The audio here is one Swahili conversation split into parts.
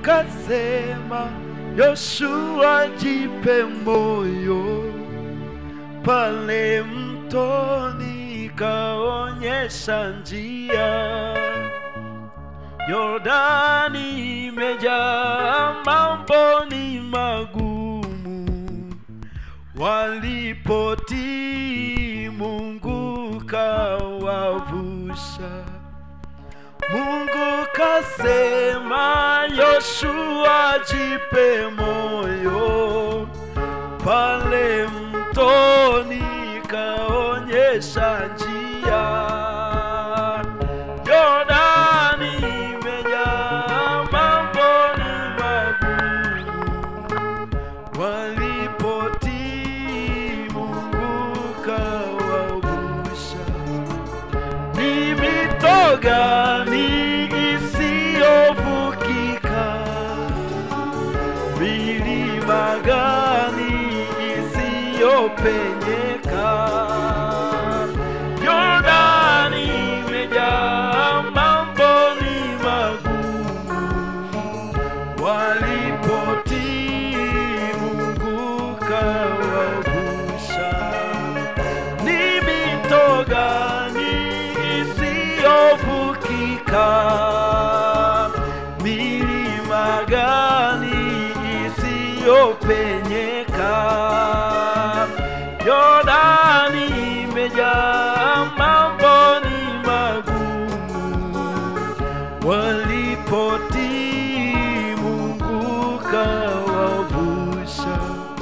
kasema, Yoshua jipe moyo, pale mtoni kaonyesha njia. Yordani imejaa mambo ni magumu, walipotii Mungu kawavusha. Mungu kasema, Yoshua jipe moyo, pale mtoni kaonyesha njia. Yordani imejaa mambo ni magumu, walipotii Mungu kawavusha. Ni mito gani isiyovukika? Milima gani isiyopenyeka? Yordani imejaa mambo ni magumu, walipotii Mungu kawavusha. Ni mito gani isiyovukika? Milima gani isiyopenyeka? Yordani imejaa mambo ni magumu, walipotii Mungu kawavusha.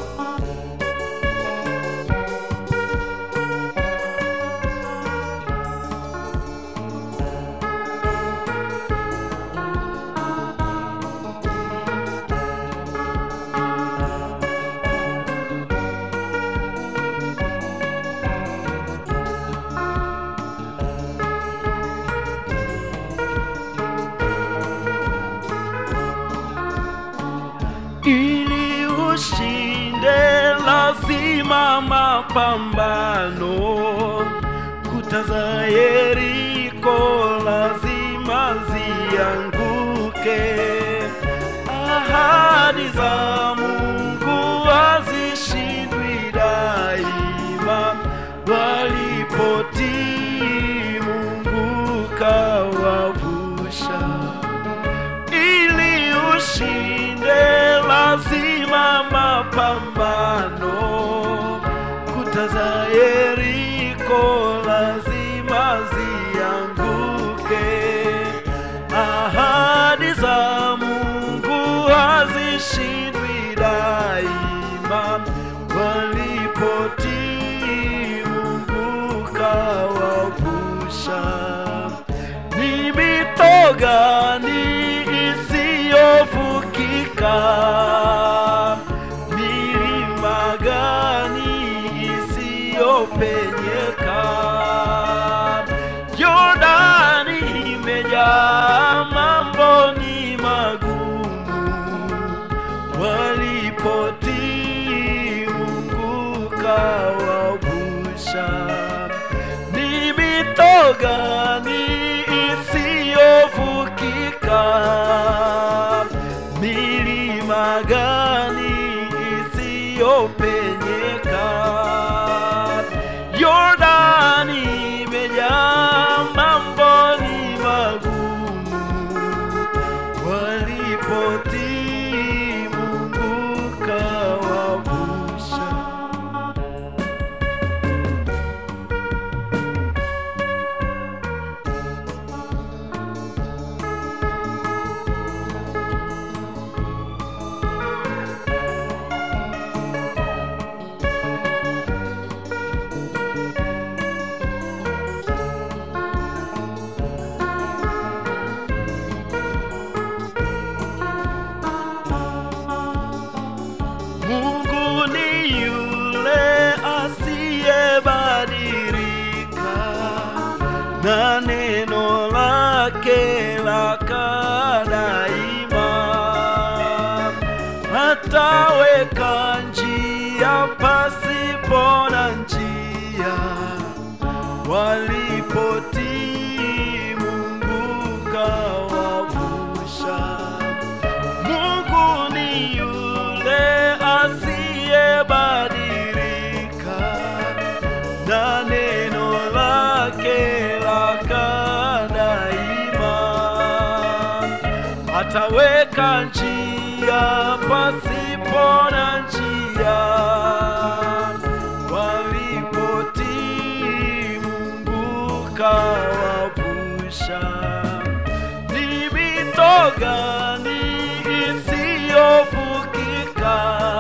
ili ushinde lazima mapambano. Kuta za Yeriko lazima zianguke. Ahadi za Mungu hazishindwi daima. Walipotii Mungu kawavusha ili ushinde lazima mapambano. Kuta za Yeriko lazima zianguke. Ahadi za Mungu hazishindwi daima. Walipotii Mungu kawavusha. Ni mito gani isiyovukika? Milima gani isiyopenyeka? Yordani imejaa mambo ni magumu, walipotii Mungu kawavusha. Ni mito gani isiyovukika? Milima gani isiyopenyeka? Yordani imejaa mambo ni magumu, walipotii Mungu kawavusha. Mungu ni yule asiyebadilika, na neno lake lakaa daima. Hataweka njia pasipo na njia, walipotii Mungu kawavusha. ataweka njia pasipo na njia walipotii Mungu kawavusha. Ni mito gani isiyovukika?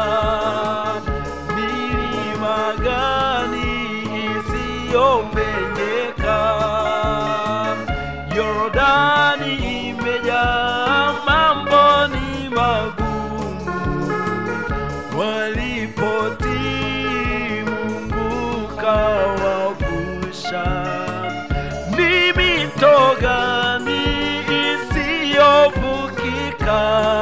Milima gani isiyopenyeka? Yordani imejaa mambo ni magumu walipotii Mungu kawavusha. Ni mito gani isiyovukika?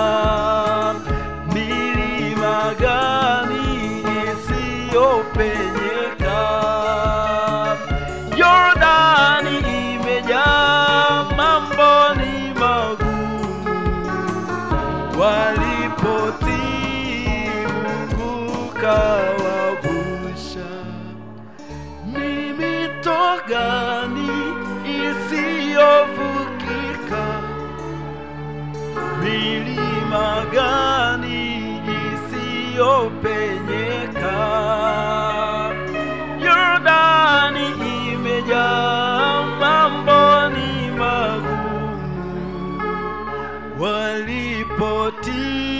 Milima gani isiyopenyeka? Yordani imejaa mambo ni magumu walipotii Mungu kawavusha. Ni mito gani isiyovukika? Milima gani isiyopenyeka? Yordani imejaa mambo ni magumu walipotii